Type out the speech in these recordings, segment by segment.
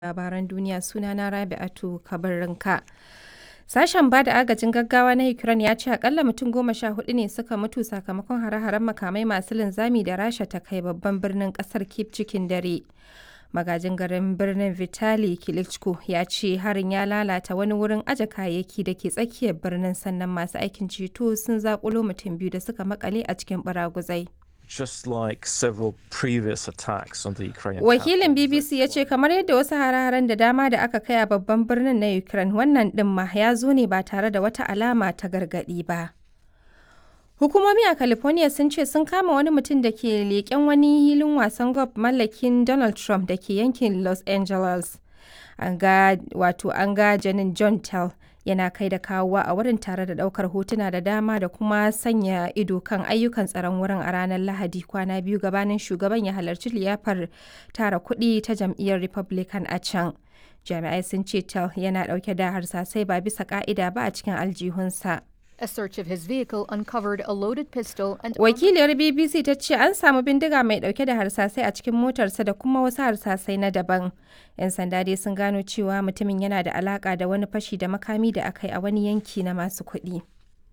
labaran duniya sunana Rabi'atu Kabirrinka. Sashen ba da agajin gaggawa na Ukraine ya ce akalla mutum goma sha hudu ne suka mutu sakamakon hare-haren makamai masu linzami da Rasha ta kai babban birnin kasar Kyiv cikin dare. Magajin garin birnin Vitali Klitschko ya ce harin ya lalata wani wurin aje kayayyaki da ke tsakiyar birnin sannan masu aikin ceto sun zakulo mutum biyu da suka makale a cikin baraguzai. just like several previous attacks on the Ukrainian Wakilin capital. BBC ya ce kamar yadda wasu hare-haren da dama da aka kai a babban birnin na Ukraine wannan ɗin ma ya zo ne ba tare da wata alama ta gargaɗi ba. Hukumomi a California sun ce sun kama wani mutum da ke leƙen wani hilin wasan golf mallakin Donald Trump da ke yankin Los Angeles. An ga wato an ga janin John Tell yana kai da kawowa a wurin tare da ɗaukar hotuna da dama da kuma sanya ido kan ayyukan tsaron wurin a ranar Lahadi kwana biyu gabanin shugaban ya halarci liyafar tara kuɗi ta jam'iyyar Republican a can. Jami'ai sun ce Tell yana ɗauke da harsasai ba bisa ƙa'ida ba a cikin aljihunsa. A search of his vehicle uncovered a loaded pistol and Wakiliyar BBC ta ce an samu bindiga mai dauke da harsasai a cikin motarsa da kuma wasu harsasai na daban. 'Yan sanda dai sun gano cewa mutumin yana da alaka da wani fashi da makami da aka yi a wani yanki na masu kuɗi.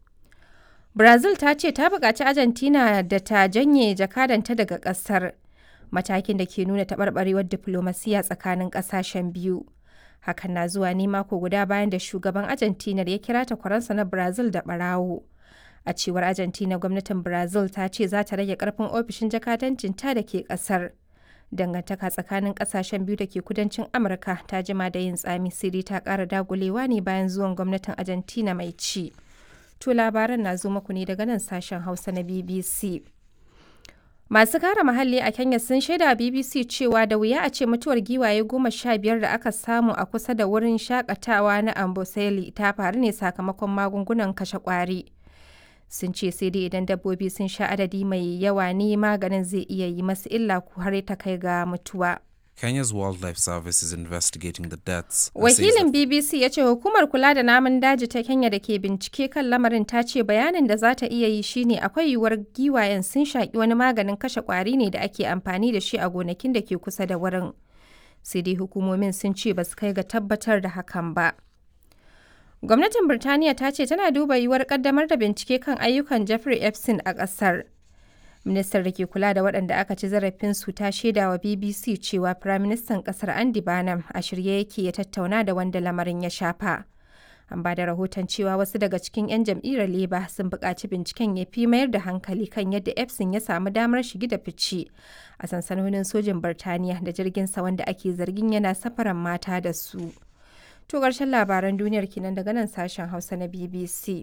Brazil ta ce ta buƙaci Argentina da ta janye jakadanta daga ƙasar. Matakin da ke nuna taɓarɓarewar diflomasiya tsakanin ƙasashen biyu. Hakan na zuwa ne mako guda bayan da shugaban Argentina ya kira takwaransa na Brazil da ɓarawo. A cewar Argentina gwamnatin Brazil ta ce za ta rage karfin ofishin jakadancin ta da ke kasar. Dangantaka tsakanin kasashen biyu da ke kudancin Amurka ta jima da yin tsami siri ta kara dagulewa ne bayan zuwan gwamnatin Argentina mai ci. To labaran na zo muku ne daga nan sashen Hausa na BBC. Masu kare muhalli a Kenya sun shaida BBC cewa da wuya a ce mutuwar giwaye goma sha biyar da aka samu a kusa da wurin shakatawa na Amboseli ta faru ne sakamakon magungunan kashe kwari. Sun ce sai dai idan dabbobi sun sha adadi mai yawa ne maganin zai iya yi masu illa ko har ta kai ga mutuwa. Kenya's Wildlife Service is investigating the deaths. and says Wakilin that BBC ya ce hukumar kula da namun daji ta Kenya da ke bincike kan lamarin ta ce bayanin da za ta iya yi shine akwai yiwuwar giwayen sun shaƙi wani maganin kashe ƙwari ne da ake amfani da shi a gonakin da ke kusa da wurin. Sai dai hukumomin sun ce ba su kai ga tabbatar da hakan ba. Gwamnatin Birtaniya ta ce tana duba yiwuwar ƙaddamar da bincike kan ayyukan Jeffrey Epstein a ƙasar. Ministar da ke kula da waɗanda aka ci zarafinsu ta shaida wa BBC cewa Firaministan ƙasar Andy Barnum a shirye yake ya tattauna da wanda lamarin ya shafa. An ba da rahoton cewa wasu daga cikin 'yan jam'iyyar Labour sun buƙaci binciken ya fi mayar da hankali kan yadda Epstein ya samu damar shigi da fice a sansanonin sojin Birtaniya da jirginsa wanda ake zargin yana safaran mata da su. To ƙarshen labaran duniyar kenan daga nan sashen Hausa na BBC.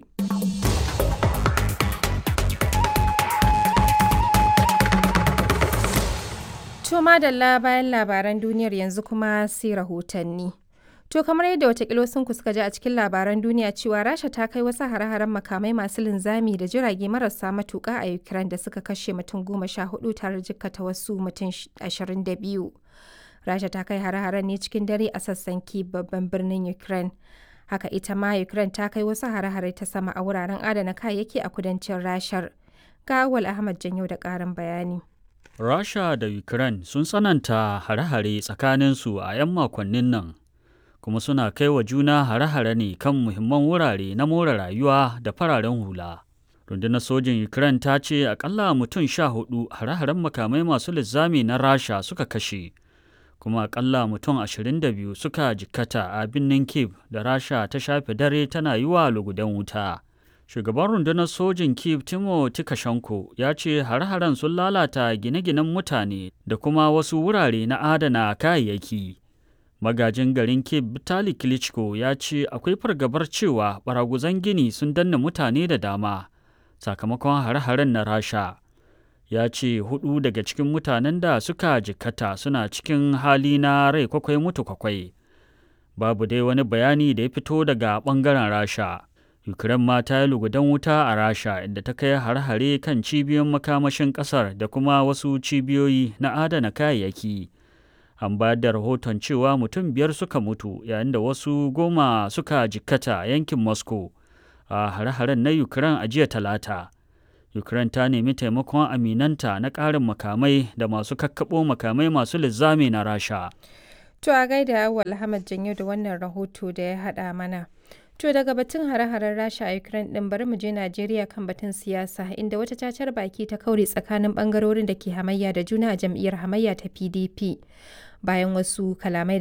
To madalla bayan labaran duniyar yanzu kuma sai rahotanni. To kamar yadda watakila sun suka ji a cikin labaran duniya cewa Rasha ta kai wasu hare-haren makamai masu linzami da jirage marasa matuƙa a Ukraine da suka kashe mutum goma sha hudu tare jikkata wasu mutum ashirin da biyu. Rasha ta kai hare-haren ne cikin dare a sassan Kyiv babban birnin Ukraine. Haka ita ma Ukraine ta kai wasu hare-hare ta sama a wuraren adana kayayyaki a kudancin Rashar. Ga Awal Ahmad Janyo da ƙarin bayani. Rasha da Ukraine sun tsananta hare-hare tsakaninsu a 'yan makonnin nan, kuma suna kai wa juna hare-hare ne kan muhimman wurare na more rayuwa da fararen hula. Rundunar sojin Ukraine ta ce akalla mutum sha hudu hare-haren makamai masu linzami na Rasha suka kashe, kuma akalla mutum ashirin da biyu suka jikkata a birnin Kiev da Rasha ta shafe dare tana yi wa lugudan wuta. Shugaban rundunar sojin Kiev Timo Tikashenko ya ce har-haren sun lalata gine-ginen mutane da kuma wasu wurare na adana kayayyaki. Magajin garin Kiev Vitali Klitschko ya ce akwai fargabar cewa baraguzan gini sun danna mutane da dama sakamakon har-haren na Rasha. Ya ce hudu daga cikin mutanen da suka jikkata suna cikin hali na rai kwakwai mutu kwakwai. Babu dai wani bayani da ya fito daga ɓangaren Rasha. Ukraine ma ta yi lugudan wuta a Rasha inda ta kai har-hare kan cibiyoyin makamashin ƙasar da kuma wasu cibiyoyi na adana kayayyaki. An bayar da rahoton cewa mutum biyar suka mutu yayin da wasu goma suka jikkata a yankin Moscow a hare-haren na Ukraine a jiya talata. Ukraine ta nemi taimakon aminanta na ƙarin makamai da masu kakkaɓo makamai masu linzami na Rasha. To a gaida Awal Ahmad Janyo da wannan rahoto da ya haɗa mana. To daga batun hare-haren Rasha a Ukraine din bari mu je Najeriya kan batun siyasa inda wata cacar baki ta kaure tsakanin bangarorin da ke hamayya da juna a jam'iyyar hamayya ta PDP bayan wasu kalamai